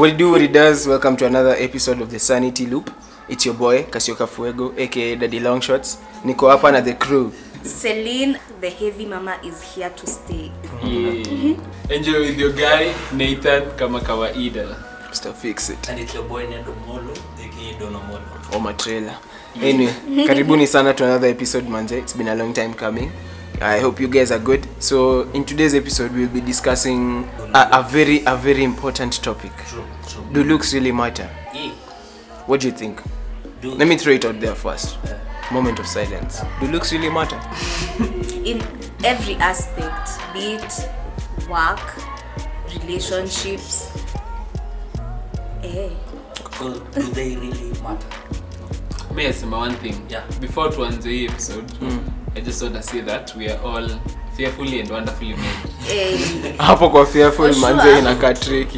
What it do, what it does. Welcome to another episode of the Sanity Loop. It's your boy Kasioka Fuego, aka Daddy Longshots. Niko hapa na the crew. Celine, the heavy mama, is here to stay. Yeah. Enjoy with your guy Nathan kama kawaida. Mr. Fix It. And it's your boy Nendo Molo, aka Dono Molo. Oma trailer. Anyway, karibuni sana to another episode manze. It's been a long time coming. I hope you guys are good. So in today's episode we'll be discussing a, a very a very important topic. True, true. Do looks really matter? Yeah. What do you think? Do Let me throw it out there first. Uh, Moment of silence. Do looks really matter? In every aspect, be it work, relationships. Eh. so do they really matter? May I say one thing? Yeah. Before tuanze hii episode, I just want to say that we are all fearfully and wonderfully made. Eh. hapo kwa fearful For sure. manze inakaa tricky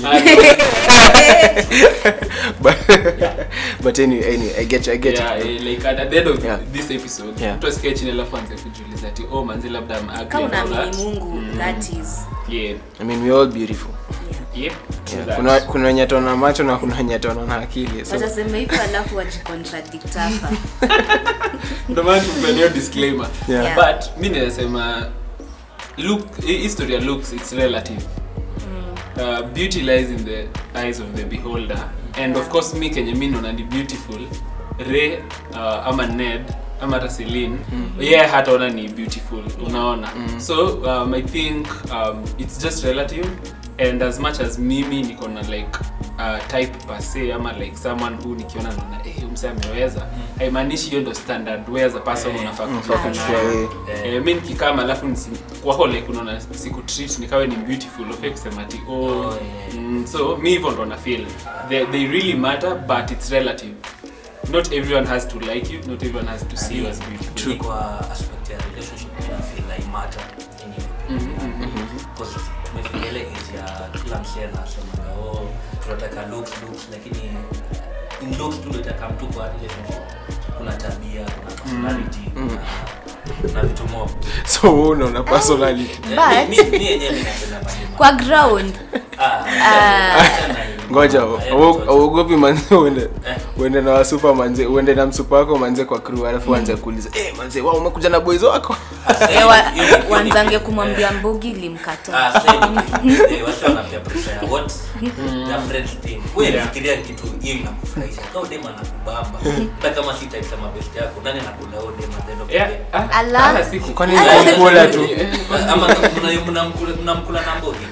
but, but anyway, anyway i get you i get yeah, you eh, like at, at the end of Yeah. this episode, Yeah. mtu asikie chini alafu anze kujiuliza ati oh manzi labda I'm ugly Ka and all unaamini that. Mungu, that is. Yeah. i mean we're all beautiful Yeah. Yep. true yeah. that. kuna kuna wenye tona macho na kuna wenye tona na akili so watasema hivyo alafu wajicontradict hapa Ndio maana tumepewa disclaimer. Yeah. Yeah. But mi naweza look hi- history ya looks it's relative. Uh, beauty lies in the eyes of the beholder and of course mi kenye mi naona ni beautiful Ray uh, ama Ned ama hata Celine yeah hataona ni beautiful unaona so um, I think um, it's just relative and as much as mimi niko na like uh, type per se ama like someone who nikiona naona eh mse ameweza haimaanishi hiyo ndo standard where as a person Eh, unafaa unafaa kutoka kuchukua nayo. wewe. Eh, mi nikikama alafu nisi- kwako like unaona siku treat nikawe ni beautiful ufai kusema ati oh, Oh, yeah. mm, so mi hivyo ndo na feel they, they really matter but it's relative not everyone has to like you not everyone has to see you as beautiful Ni kwa aspect ya relationship na feel like matter in you. Because tumefika ile age ya kila msee anasema oh tunataka looks looks lakini in looks tu ndio itakaa mtu kwa relationship. Kuna tabia, kuna personality, kuna na vitu mob. so wewe unaona personality Eh, But- mi- mi- mi yenyewe ninapenda madema. kwa ground Ah, achana hiyo. ngoja Eh, ngoja. auogopi manze uende Eh. uende na wasupa manze uende na msupa wako manze kwa crew alafu uanze kuuliza eh manze wao umekuja na boys wako Eh, wa- Hiyo ni- hiyo ni- wanzange kumwambia mbogi ilimkataa Ah, sasa hivi kitu, eh, watu wanapea pressure ya what their friends think. Wewe Yeah. fikiria kitu hiyo inakufurahisha. Kama dem anakubamba, hata kama si type ya mabest yako, nani anakula huyo dem at the end of the Yeah, day? ah, Allah. ah, siku- Kwani Ah, nikukula tu? Ama mna- mnamkula mnamkula na mbogi.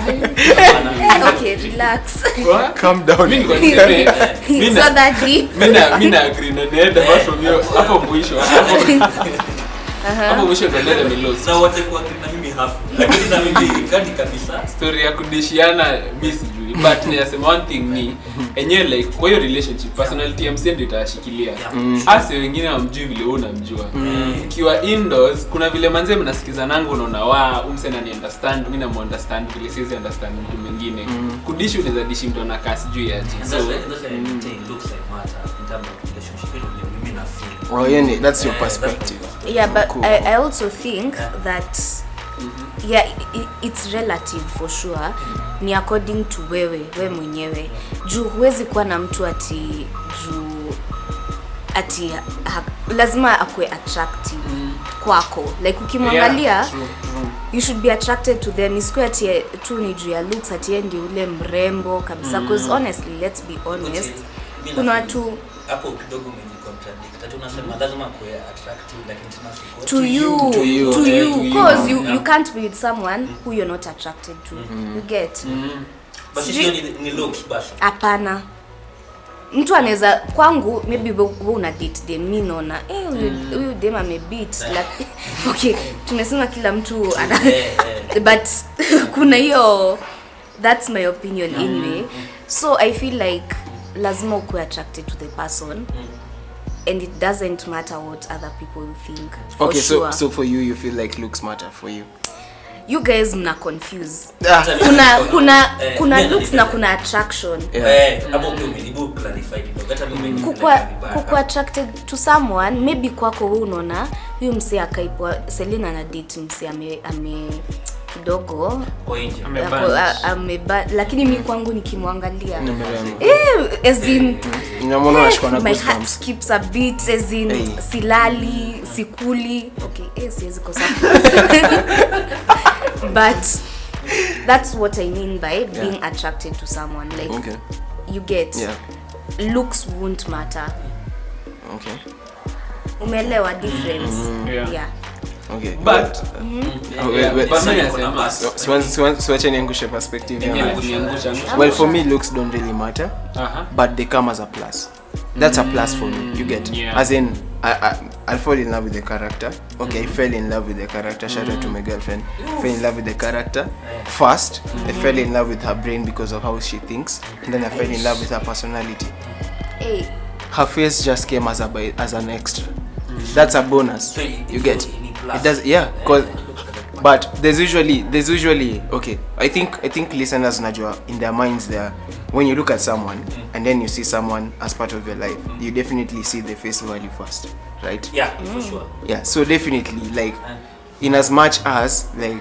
Eh, okay relax What? calm down Mi nilikuwa niseme, mi It's na- not that deep. mi na- mi na agree na Ned apart from hiyo, hapo mwisho hapo- hapo mwisho ndo Ned amelost. Na wote kwa na mimi half. Lakini na mimi kadi kabisa. story ya kudishiana mi sijui but ninasema one thing ni enyewe like kwa hiyo relationship personality ya msee ndio itashikilia ase wengine wamjui vile wewe unamjua ukiwa indoors kuna vile manze mnasikizananga unaona wa umse nani understand mi namu understand vile siwezi understand mtu mwingine kudishi unaweza dishi mtu anakaa sijui aje And so that's why that's why I'm saying looks like matter in terms of relationship. Hilo ndio mimi na feel. oh yani that's your Eh, that's perspective my yeah but Cool. I, I also think that yeah i- i- it's relative for sure ni according to wewe we mwenyewe juu huwezi kuwa na mtu ati juu ati ha, lazima akue attractive kwako like ukimwangalia Yeah, true, true. you should be attracted to them isikuwe ati eh, tu ni juu ya looks ati yeye ndio ule mrembo kabisa because honestly let's be honest Bila kuna feel- watu hapo kidogo umejicontradict. Ati unasema lazima kuwe attractive lakini tena siko. to you to you, to eh, you to you. because you, Yeah. you can't be with someone who you're not attracted to you get But Sijui- sio ni, ni looks basi. hapana mtu anaweza kwangu maybe we we una date dem mi naona eh, huyu huyu dem amebit like, okay tumesema kila mtu ana Eh, eh. but kuna hiyo that's my opinion anyway so i feel like lazima ukuwe attracted to the person and it doesn't matter what other people think for okay sure. so so for you you feel like looks matter for you you guys mna confuse ah, kuna kuna Eh, kuna mimi looks na napenda. kuna attraction Yeah. Eh, hapo ndio umejaribu clarify kidogo. Hata mimi nimepeleka kukua vibaya. kukua attracted to someone maybe kwako wewe unaona huyu msee akaipwa Selina na date msee ame ame kidogo Kwa nje. Ame- ako- Amebunch. a- ameba lakini mi kwangu nikimwangalia Nimerembo. eh, as in, Unamwona unashikwa na my heart goosebumps. skips a beat as in Hey. silali sikuli okay eh, siwezi kosa but that's what i mean by being attracted to someone like Okay. you get Yeah. looks won't matter Okay. umeelewa difference Yeah. yeah Okay. but Oh, wait, yeah, wait. but Sasa mimi niko na nasema- bus. So- siwa- siwa- siwache niangushe perspective Yenyewe yangu. kuniangusha, angusha. well for me looks don't really matter Aha. but they come as a plus that's a plus for me you get yeah. as in I, I, I'll fall in love with the character okay I fell in love with the character shout out to my girlfriend fell in love with the character first I fell in love with her brain because of how she thinks and then I fell in love with her personality hey her face just came as a by- as an extra that's a bonus So it- you it get goes in plus. it does yeah cause but there's usually there's usually okay i think i think listeners najua in their minds there when you look at someone and then you see someone as part of your life you definitely see the face value first right Yeah, for sure. yeah so definitely like in as much as like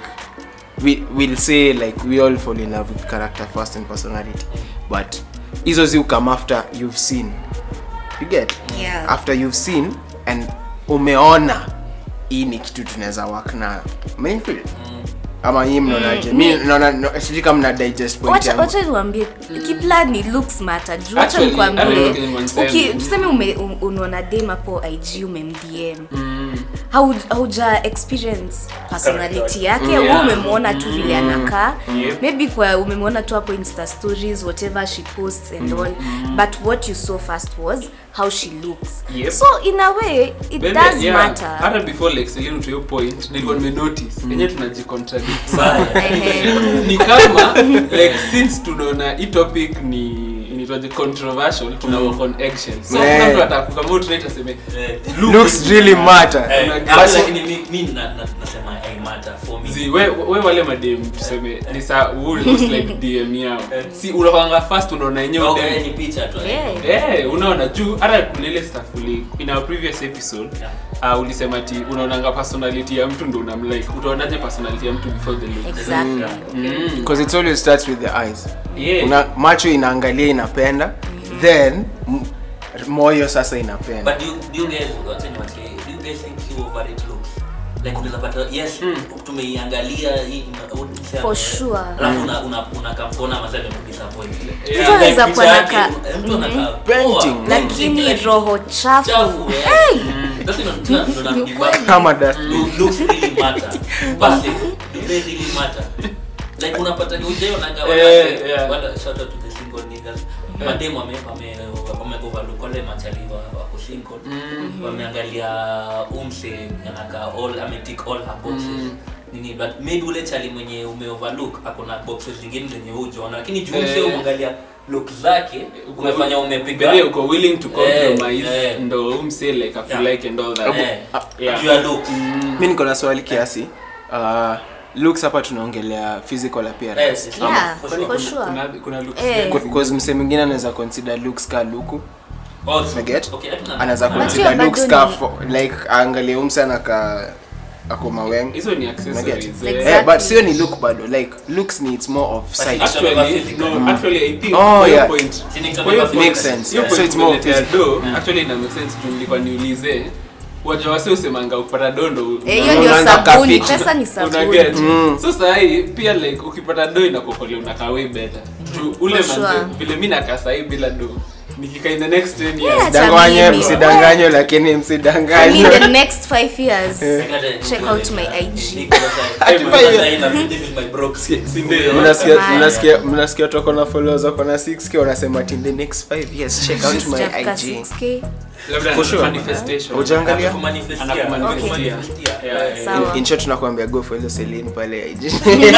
we will say like we all fall in love with character first and personality but hizo zi come after you've seen you get Yeah. after you've seen and umeona hii ni kitu tunaweza work nayo Umenifeel? ama hii mnaonaje mi naona no, sijui kama mna digest point wacha yangu wacha niwaambie kiplani looks matter juu wacha Actually, nikwambie I don't think uki- one tuseme ume- um- unaona dem hapo ig umemdm Hau- hauja experience personality yake Yeah. yeah. umemwona tu vile anakaa Yep. maybe kwa umemwona tu hapo insta stories whatever she posts and all but what you saw first was how she looks Yep. so in a way it Maybe, does yeah, matter hata before like Celine to your point nilikuwa nimenotice yenyewe tunajicontradict sana Ehe. ni kama like since tunaona hii topic ni inaitwaje controversial tuna work on eggshells so Yeah. kuna mtu atakukamua utunaita seme Eh, looks really matter eh, But- hapo lakini mi- mi na- na- nasema I matter for me. Zi, we, we wale madem tuseme ni saa who looks like dm yao si unakwanga first unaona yenyewe Okay, dem ni picha tu. Yeah. Eh, unaona juu hata kuna ile stuff uli in our previous episode uh, ulisema ti unaonanga personality ya mtu ndo unamlike utaonaje personality ya mtu before the look exactly mm. because it always starts with the eyes yeah. Una, macho inaangalia inapenda then m- moyo sasa inapenda But do you- do you guys- wacha niwache, do you guys think you overrate looks? Like unaweza pata yes tumeiangalia hii ina- u- nisema, For eh, sure. alafu una- una- unakamfona mazee amekudisappoint. Yeah. Mtu anaweza Like kuwa picha naka- yake, mtu anakaa Painting. poa. lakini Like, roho chafu chafu, eh. That's ina- tuna- ndo na- ni basi. kama that Lo- looks really matter. Basi, do they really matter? Like unapata ni ujaionanga Eh, wale- yeah. wale- shout out to the single niggas. Madem wame- wame- wame overlook wale machali wa- wako single. wameangalia umse anaka all ametik all her boxes nini but maybe ule chali mwenye umeoverlook ako na boxes zingine zenye hujaona lakini juu mse Eh. umeangalia look zake umefanya umepiga Bele uko willing to compromise Eh, eh. ndo umse like Yeah. like and all that Eh, Yeah. juu ya looks mi niko na swali kiasi uh, looks hapa tunaongelea physical appearance Yes, it's Yeah, for for sure. sure. kuna, kuna looks Eh. gani? because mse mwingine anaweza consider looks ka luku Oh, so- Forget. okay, hatuna- anaweza But consider hiyo looks bado ka ni- fo- like aangalie umse anaka ako maweng hizo ni accessories Forget. eh. Exactly. Eh, but sio ni look bado like looks ni it's more of sight actually no actually i think Oh, kwa hiyo yeah. point Si ni kwa hiyo kutoka Makes focus. sense. hiyo Yeah. So point it's more umeletea physical. do actually ina make sense juu nilikuwa niulize waja wase usemanga upata dondo Eh, hiyo ndio Unaanza sabuni kafiti. pesa ni una sabuni get so sahii pia like ukipata do inakokolea unakaa way better juu ule For manze sure. vile mi nakaa sahii bila do nikikaa in the next 10 Yeah, years danganye Jamini. msidanganywe lakini I mean, msidanganywe the next five years Nigga, check out my IG. Niko na- Ati Niko five na- ina- this is my broke. si ndio Mnasikia- Jamani. mnasikia mnasikia toko na followers wako na 6k wanasema ati in the next 5 years check out my Sijafika IG 6K. labda For sure. manifestation Hujaangalia? Anakumanifestia. Anakumanifestia. Anakumanifestia. Yeah, Eh, yeah. Sawa. in, in short tunakwambia go for hizo Celine pale IG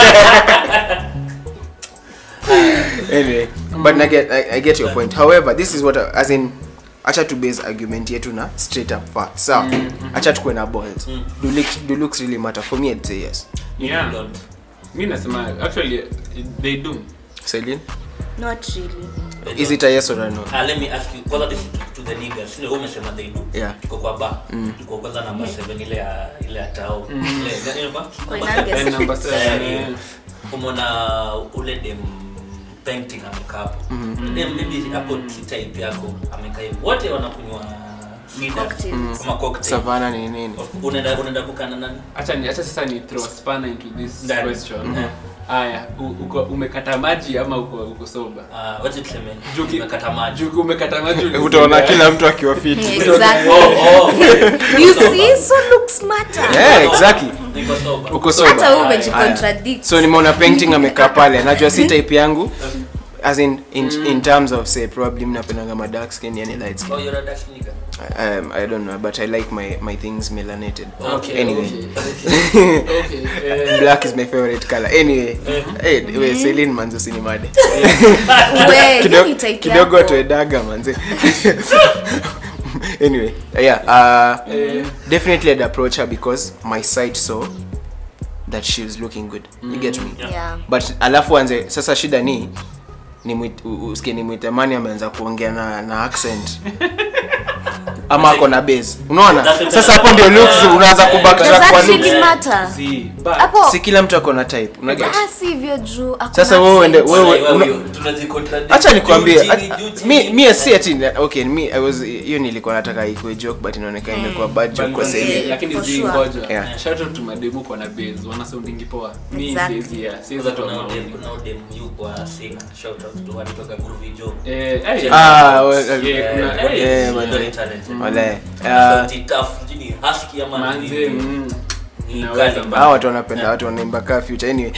anyway but I get I, I get your point however this is what I, as in acha tu base argument yetu na straight up facts sawa acha tukue na balls do looks do looks really matter for me I'd say yes yeah don't. mi nasema actually they do Celine not really is it a yes or a no Ah, let me ask you kwanza this to the niggas sio wewe umesema they do Yeah. tuko kwa bar tuko kwanza namba 7 ile ya ile ya tao ile gani ilikuwa Kwa Number Nuggets. seven. Eh, number seven, Eh, eh. umeona ule dem painting amekaa hapo dem maybe hapo si type yako amekaa hivyo wote wanakunywa mida Cocktails. kama cocktail savana ni nini unaenda unaenda kukana nani acha ni acha sasa ni throw a spanner into this Ndani. question Mhm. haya u- uko umekata maji ama uko uko soba Ah, wacha tuseme Juki- umekata maji Juku umekata maji utaona kila mtu akiwa fit Exactly. oh oh You see, so looks matter. yeah, exactly niko sober uko Hata soba wewe Haya. umejicontradict. so nimeona painting amekaa pale najua si type yangu as in, in, in terms of say probably mnapendanga ma dark skin yani light skin oh you're a Dutch nigga um, i don't know but i like my, my things melanated Okay, anyway okay okay eh, black is my favorite color anyway hey, we Celine manzo sinimade We, hiyo Kido- ni type kidogo yako. tuedaga manze anyway yeah uh, eh, definitely i'd approach her because my sight saw that she was looking good you get me Yeah. but alafu anze sasa shida ni ni mwit- u- usikie ni mwitamani ameanza kuongea na, na accent ama ako na base unaona sasa hapo ndio looks unaanza Does kubacktrack that kwa really looks matter? see but Hapo- si kila mtu ako na type unaget Ah, si hivyo juu hakuna Sasa wewe uende- accent. wewe- Wewe- una- wewe, tunajicontradict. acha nikwambie Juu ach- chini, juu chini. mi mi si ati okay mi i was hiyo nilikuwa nataka ikuwe joke but inaonekana imekuwa bad joke kwa But- sasa hivi. lakini For zi sure. ngoja Yeah. shout out to mademu kwa na base wana soundingi poa mi Exactly. siwezi ya siwezi Kwanza toa kuna maoni udem- kuna udem yu kwa singer. Shout out to alitoka Groovy Joe. eh eh, Ah, well, yeah, eh, kuna- Eh, eh, eh, he's man. very talented. Wale, Ana uh, sauti tough, sijui ni husky ama manze ni- mm, ni Naweza kali. mbaya. hawa watu wanapenda watu wanaimba kaa future anyway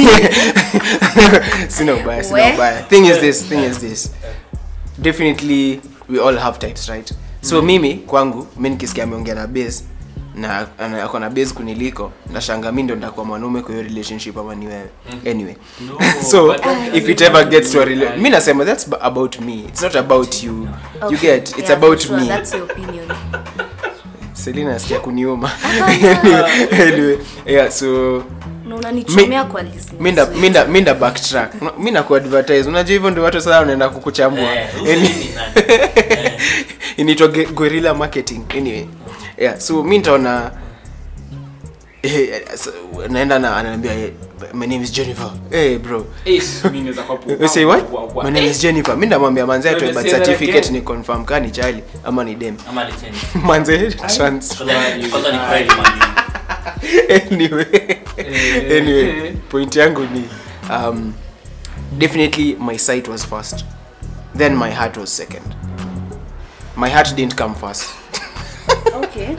sina ubaya sina We? ubaya thing is this thing is this definitely we all have types right so mimi kwangu mi nikisikia ameongea na base na ana- ako na base kuniliko nashanga mi ndo ndakuwa mwanaume kwa hiyo relationship ama ni wewe anyway No, so but that if it doesn't ever mean gets to a you rela- are- mi nasema that's ba- about me it's not about you you Okay. get it's Yeah, about for sure. me That's your opinion. selina asikia kuniuma anyway yeah so Na unanichomea kwa listeners minda wetu. minda minda backtrack mi na kuadvertise unajua hivyo ndio watu sasa wanaenda kukuchambua Eh, huyu Any- ni nani? Eh, inaitwa ge- guerrilla marketing anyway yeah so mi nitaona eh, so, naenda na ananiambia eh, my name is jennifer hey bro Eh, mi naweza kuwa pu- You say what? wa- wa- My name is Jennifer. Mi ndamwambia manze atoe Unajua birth say that certificate again. ni confirm kaa ni chali ama ni dem. ama alichange. Manze trans. Kwanza ni- kwanza ni pride man. anyway. Eh, anyway, eh. point yangu ni um, definitely my sight was first. Then my heart was second. My heart didn't come first. Okay.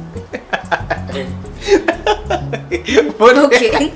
Eh, Okay.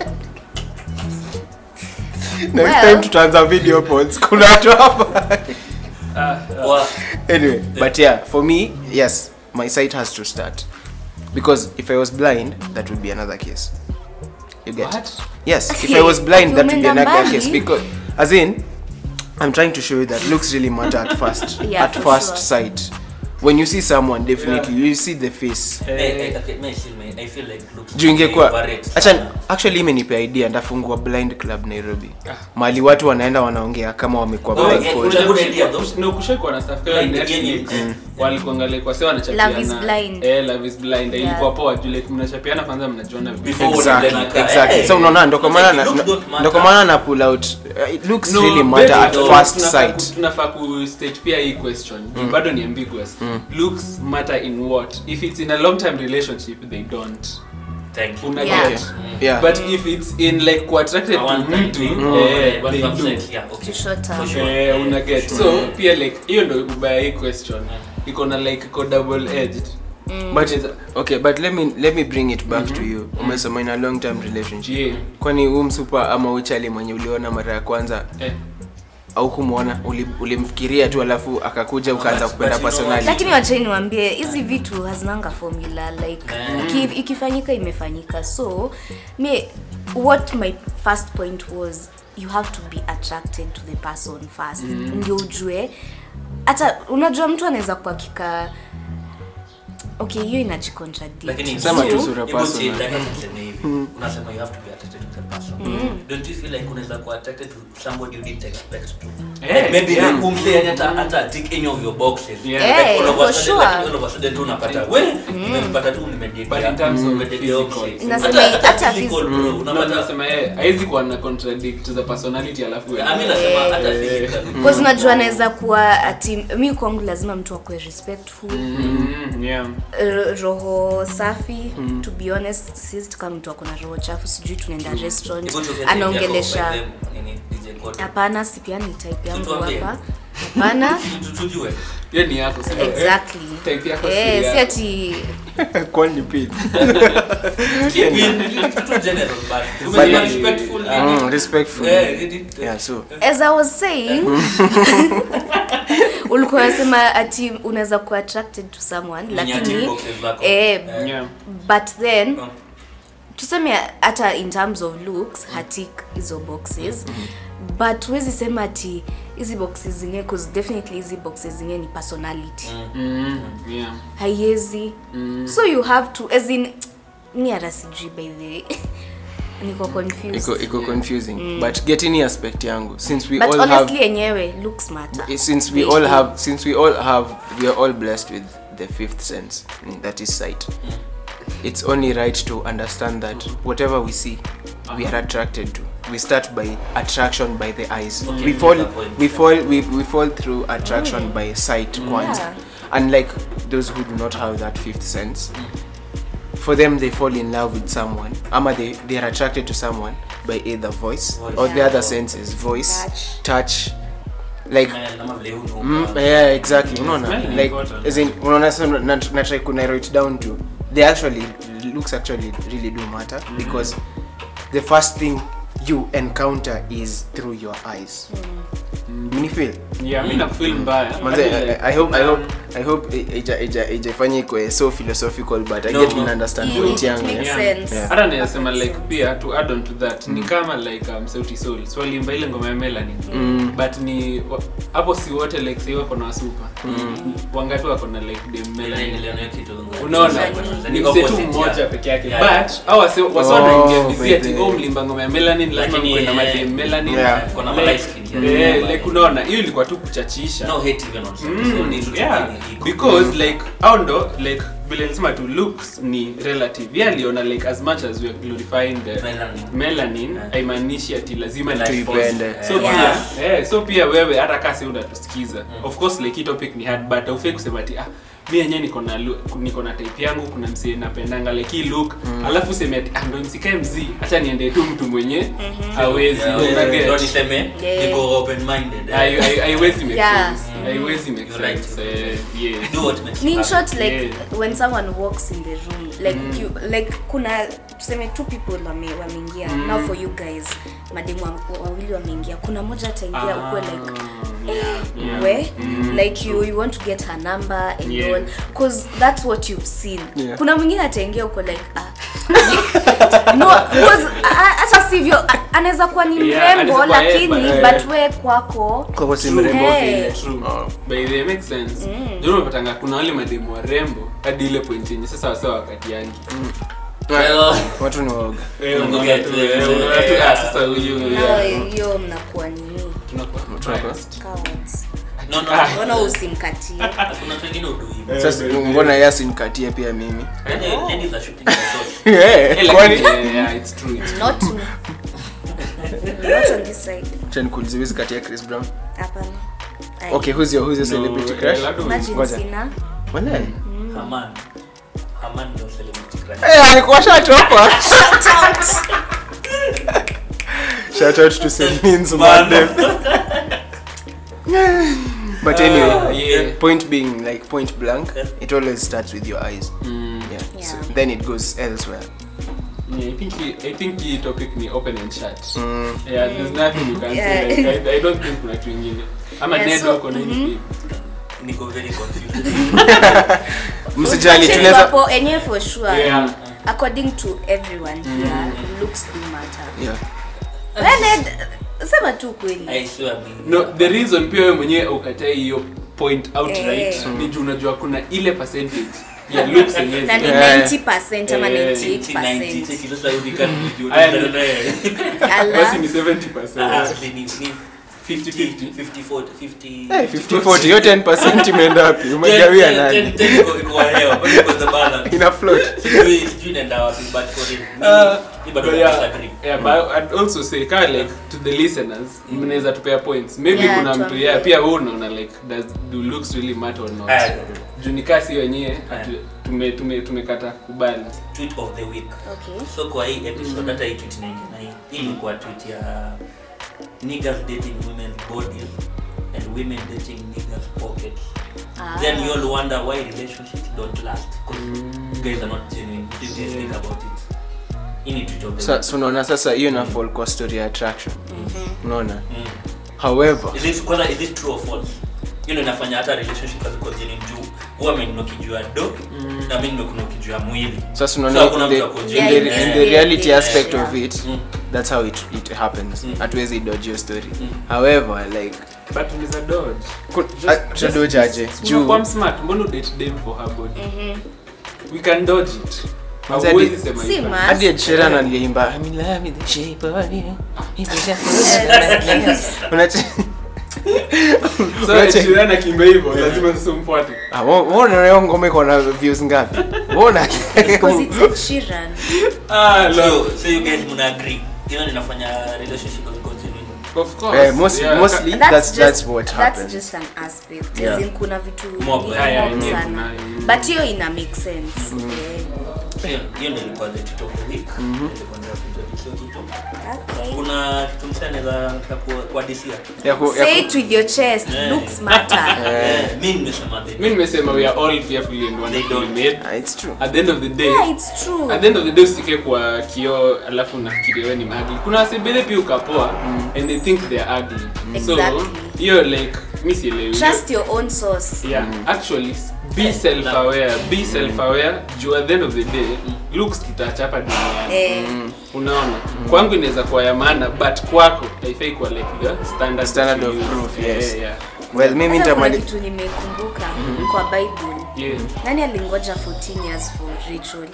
Next Well. time tutaanza video pods. Kuna watu hapa. wa- anyway, but yeah, for me, yes, my sight has to start. Because if I was blind, that would be another case. You get? What? Yes, if Okay, I was blind, that would be umeenda another mbali. case. Because, as in, I'm trying to show you that looks really matter at first. Yeah, at for first sure. sight. When you see someone, definitely you see the face. eh, eh, okay, me still, me- I feel like looks juu ingekuwa overrated acha sana. actually imenipea idea ndafungua blind club nairobi mahali watu wanaenda wanaongea kama wamekuwa Oh, yeah, blindfold Una good idea, though. no kushaikuwa na stuff kama Like the Netflix, game. walikuangalia kwa sewa Love is blind. eh love is blind Yeah. ilikuwa poa juu like mnachapiana kwanza mnajiona Before exactly unaenda kaa, exactly eh, so unaona ndo kwa maana na- looks don't matter. ndo kwa maana na pull out uh, it looks No, really matter baby, at no, first tunafaa sight ku- tunafaa ku state pia hii question juu bado ni ambiguous looks matter in what if it's in a long time relationship they don't Thank you. una Yeah. get yeah but if it's in like kuattracted I to want that mtu thing. eh, What they you have do said, yeah, okay. To short term. For sure. Eh, una get so pia like hiyo ndo ubaya hii question iko na like iko double edged but okay but let me let me bring it back to you umesema in a long term relationship yeah kwani huu msupa ama uchali mwenye uliona mara ya kwanza eh. au kumwona uli- ulimfikiria tu alafu akakuja ukaanza but- kupenda but you know personality lakini wacheni niwaambie hizi vitu hazinanga formula like Mm. iki, ikifanyika imefanyika so me what my first point was you have to be attracted to the person first ndio ujue hata unajua mtu anaweza kuwa kika okay hiyo inajicontradict Lakini Sema tu Juu- sura Hebu personal. si- nataka tuseme hivi. Unasema you have to be attracted to the person. handsome don't you feel like unaweza kuwa attracted to somebody you didn't expect to Eh, like maybe yeah. like umse yani hata hata tick any of your boxes Yeah. like Eh, all of a for sudden sure. like all of a sudden tu unapata we nimempata tu nimedate But in terms of nimedate physical. opposite. Nasema Hata- hata hata physical, phys- bro, Na unapata tunasema eh, haizi kuwa na contradict the personality alafu I mean nasema hata Eh. physically Because unajua anaweza kuwa ati mi kwangu lazima mtu akue respectful Mm, yeah. R- roho safi to be honest sisi kama mtu akona roho chafu sijui tunaenda restaurant Hebu tuongee anaongelesha by them, nini, DJ Kote. hapana sipiani type yangu Tutuambie. hapa hapana Tu- tujue Hiyo ni yako sio? exactly Type yako si eh, si yako. ati Kwani pili. Keep it- tu general, but- But- Tumesema respectful, Ah. Mm, respectful. eh, nini, Yeah, so as i was saying ulikuwa nasema ati unaweza kuwa attracted to someone Ni lakini nyati boxes zako. eh, Yeah. but then Mm. tuseme hata in terms of looks hatik hizo boxes but huwezi sema ati hizi boxes zingine cause definitely hizi boxes zingine ni personality Mm, yeah. haiwezi so you have to as in mi hata sijui by the way niko confused iko iko confusing but get any aspect yangu since we but all honestly have yenyewe looks matter since we all have since we all have we are all blessed with the fifth sense mm, that is sight it's only right to understand that whatever we see we are attracted to we start by attraction by the eyes Okay, we fall good point. we fall we, we fall through attraction by sight kwanza Yeah. unlike those who do not have that fifth sense for them they fall in love with someone ama they, they are attracted to someone by either voice Voice. or the Yeah. other senses voice Touch. touch like Smell, ama vile huu Mm, unuka. yeah, exactly. Unaona? Smell is Like, important. as in, unaona sasa na, na try ku narrow it down to they actually looks actually really do matter because the first thing you encounter is through your eyes. Mini feel. Yeah, mi nakufeel mbaya. Manze, Hadi I, like, I hope I um, hope I hope i- ija ija ijafanye ikwe so philosophical but I No, get no. to understand Mm, point it yangu. makes Yeah. sense. Yeah. hata nasema like pia to add on to that ni kama like um, sauti soul swalimba ile ngoma ya melani but ni wa- hapo si wote like sai wako na wasupa wangapi wako na like dem Nile- melani niliona hiyo kitu. unaona Ni ni mse tu opposite, mmoja yeah. peke yake Yeah. but au wase wase Oh, wanaingia busy ati baby. oh mlimba ngoma ya melanin lazima Lakini, mkwenda eh, madem melanin Yeah. Kuna Like, light skin, yeah. eh, like unaona hiyo ilikuwa tu kuchachisha No hate even on some. Mm, So ni tu yeah. ni iko. because like au ndo like vile nisema tu looks ni relative ye aliona like as much as we are glorifying the Melanin. melanin Yeah. haimaanishi ati lazima Like ni Tuipende. so Yeah. pia eh, so pia wewe hata kasi unatusikiza of course like hii topic ni hard but aufai kusema ati ah mi yenyewe niko na lu- niko na type yangu kuna msee napendanga like hii look alafu useme ati ah ndo msikae mzii acha niende tu mtu mwenye hawezi Yeah, una yeah. get? Ndio niseme, Yeah. niko open-minded, eh. Hai- hai- haiwezi make Yeah. sense haiwezi make You're right. sense eh, yeah Do what makes Ni you in happy. short like Yeah. when someone walks in the room like you like kuna tuseme two people wame wameingia now for you guys mademu wa- wawili wameingia kuna moja ataingia Ah, ukuwe like yeah, yeah. we like you you want to get her number and Yeah. all cause that's what you've seen Yeah. kuna mwingine ataingia uko like ah no cause a- hata sivyo a- anaweza kuwa ni Yeah, mrembo anaweza kuwa yeye, lakini but- but we kwako Kwako si True. mrembo Hey. vile. True. Oh. by the way, makes sense ndio unapatanga kuna wale mademu warembo hadi ile point yenye sasa wasawa wakati yangi Well, Watu ni waoga. Eh, Mungu unaona get tu, it. eh, unaona tu, ah, sasa huyu nao yeah. hiyo mnakuwa nini Tunakuwa biased. cowards no, no, Ah. mbona usimkatie kuna watu wengine hudu hivyo. Sasa mbona yasi nikatie pia mimi? Yaani, ladies are shooting their shot. Eh, Eh, kwani? lakini, eh, yeah, it's true, it's true. not me not on this side Acha nikuulize, huwezi katia Chris Brown? hapana Ai. Okay, who's your who's your No, celebrity eh, crush? labda imagine Ngoja. sina Walai. Haman. Haman ndio celebrity crush. Eh, alikuwa shatopa. Shout out to St. Nins Madem. But anyway, Ah, yeah. point being like point blank, it always starts with your eyes. Mm. Yeah. So Yeah. then it goes elsewhere. Yeah, I think he- I think hii topic ni open and shut. Mm. Yeah, there's nothing you can Yeah. say. Like, I, I don't think kuna kitu ingine. Ama Yeah, Ned so- uko na hii mhm. deep. Niko very confused. Msijali Actually, tunaweza wapo enyewe for sure Yeah. according to everyone here looks do matter Yeah. Leonard, sema tu kweli I swear me. no the reason pia wewe mwenyewe ukatai hiyo point outright Eh. ni juu unajua kuna ile percentage ya looks yenyewe na ni Yeah. 90% ama Eh, 98% cheki sasa hivi kani nijua Aya, tena ni- naye. basi ni Ala. 70% Ah, ni- ni 50-50. 50 40 50 Eh, 50-40 hiyo 10% imeenda wapi umegawia nani ina float Uh, but yeah, yeah, but I'd also say kind of like to the listeners mnaweza tupea points maybe Yeah, kuna mtu tuambie. yeah, pia wewe unaona like does do looks really matter or not juu ni kasi wenyewe hatu- tume tume tumekata kubali tweet of the week Okay. so kwa hii episode hata hii tweet naingia na hii hii ilikuwa tweet ya niggas dating women bodies and women dating niggas pockets Ah. then you all wonder why relationships don't last because guys are not genuine what do you guys think about it hii ni tweet of the Sa- week so unaona sasa hiyo na fall kwa story ya attraction unaona Mm. however is it kwanza is it true or false hiyo ndio inafanya hata relationship haziko genuine juu huwa mimi ukijua do na mimi ndio ukijua mwili sasa So unaona hakuna in the, mtu ako in Yeah, the, in this in the day- reality yeah, aspect yeah. of it Mm. that's how it, it happens Mm. hatuwezi dodge your story however like but unaweza dodge ku- Just- ah, just- tutadojaje just- juu unakuwa smart mbona date them for her body we can dodge it Manze, Hauwezi hadi- sema Si you can. ma- hadi Ed Sheeran aliimba I'm in love with the shape of you. Unache- so Unache- Ed Sheeran akiimba hivyo lazima sasa umfuate Ah, wo- wona hiyo ngoma iko na views ngapi wona Because it's Ed Sheeran. ah so, no so you guys muna agree hiyo ndio inafanya relationship haziko genuine of course Eh, most- yeah. mostly That's that's, just- that's what that's happens just an aspect. Yeah. As in kuna vitu Mob. nyingi Yeah, yeah, mob yeah, sana. kuna- but hiyo ina make sense Eh, hiyo hiyo ndio ilikuwa the tweet of the week Nilikuwa nataka kuintroduce hiyo kitu okay. kuna kitu msanii anaweza nataka ku- kuadisia Ya ku- ya say ku- it with your chest Eh. looks matter Eh, mi nimesema the mi nimesema we are all fearfully and wonderfully don't. made Ah, it's true at the end of the day yeah it's true at the end of the day usike kwa kioo alafu unafikiria wewe ni magli kuna wasebele pia ukapoa and they think they are ugly so Exactly. hiyo like mi sielewi trust your own source yeah actually be self aware be self aware juu at the end of the day looks tutachapa duniani eh, unaona kwangu inaweza kuwa ya maana but kwako haifai kuwa like the standard, Standard that you of use. proof, Yeah, yes. yeah, well mimi hata kuna nitamali kitu nimekumbuka kwa bible yeah. nani alingoja 14 years for rachel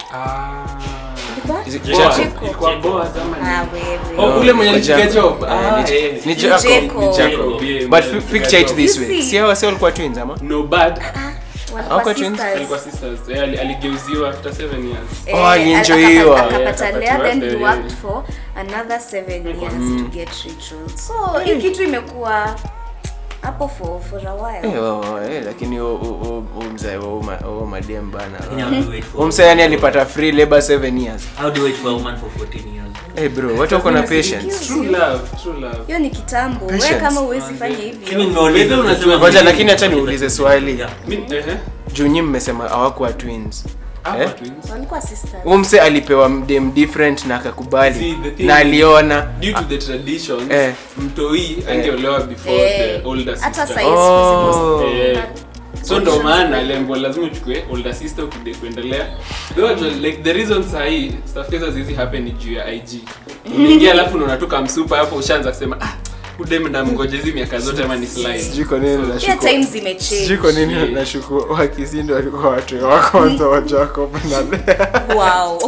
Ah. Ilikuwa? Is it Boaz. Jacob? Ilikuwa Boaz ama ni- Ah, wewe. Oh, ule mwenye Ni alipiga Jacob. job. Eh, Ah, ni- eh. ni Ni Jacob, Jacob. ni Jacob. Jacob, yeah, but mwenye fi- alipiga picture it job. this You way see? si hawa si walikuwa twins ama no bad Walikuwa Hawako twins? sisters. alikuwa sisters eh, ali- aligeuziwa after seven years Eh, Oh, alienjoyiwa. akapata- akapata Yeah, Lea, then he akapatiwa, worked yeah. for another seven years to get Rachel. So hii kitu imekuwa hapo for for a while. Eh, wa- wa- eh, lakini huo- huo- huo- huo mzee wa uma- huo madem bana Lakini how do you wait for- huo mzee yani alipata free labor 7 years how do you wait for a woman for 14 years hey bro watu wako na patience true love true love Hiyo ni kitambo. Wewe Patience. kama huwezi fanya Lakini hivyo. nimeuliza, Wewe unasema- unasema- Ngoja, lakini acha niulize swali. Yeah. Mi- ehe. juu nyi mmesema hawakuwa twins Hawa Eh? twins. Walikuwa sisters. huo mse alipewa dem different na akakubali See, the thing na is- aliona due to the traditions Eh. mtoi angeolewa before Eh, the older hata sister saizi Oh. siku hizi Eh, kuna- so ndo maana lengo lazima uchukue older sister ukide kuendelea Though actually, like the reason sahii stuff kesa zizi happen ni juu ya ig unaingia alafu unaona tu kamsupa hapo ushaanza kusema ah udem na mgoja hizi miaka zote ama ni slide sijui kwa nini Pia nashuku times sijui zimechange. kwa nini Yeah. nashuku wakisindo walikuwa watu wa kwanza wa Jacob na Lea. Wow.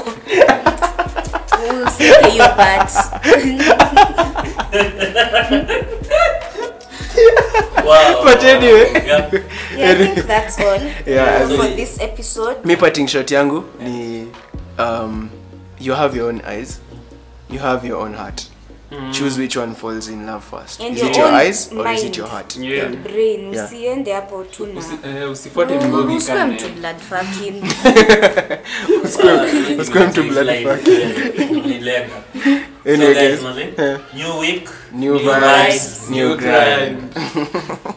We'll take your part. Wow. But anyway. Yeah. Yeah, I think that's all Yeah, as for in- this episode. mi parting shot yangu ni um, you have your own eyes you have your own heart choose which one falls in love first And is your it your own eyes or is it mind. your heart Yeah. And brain Yeah. usiende hapo tu na Usi- eh, usifuate mbogi usiwe kane mtu blood fucking Usikue mtu blood Slide, fuck. yeah. Nilenga. So Anyway, guys, guys, mazee, eh, new week new New vibes vibes, new new grind grind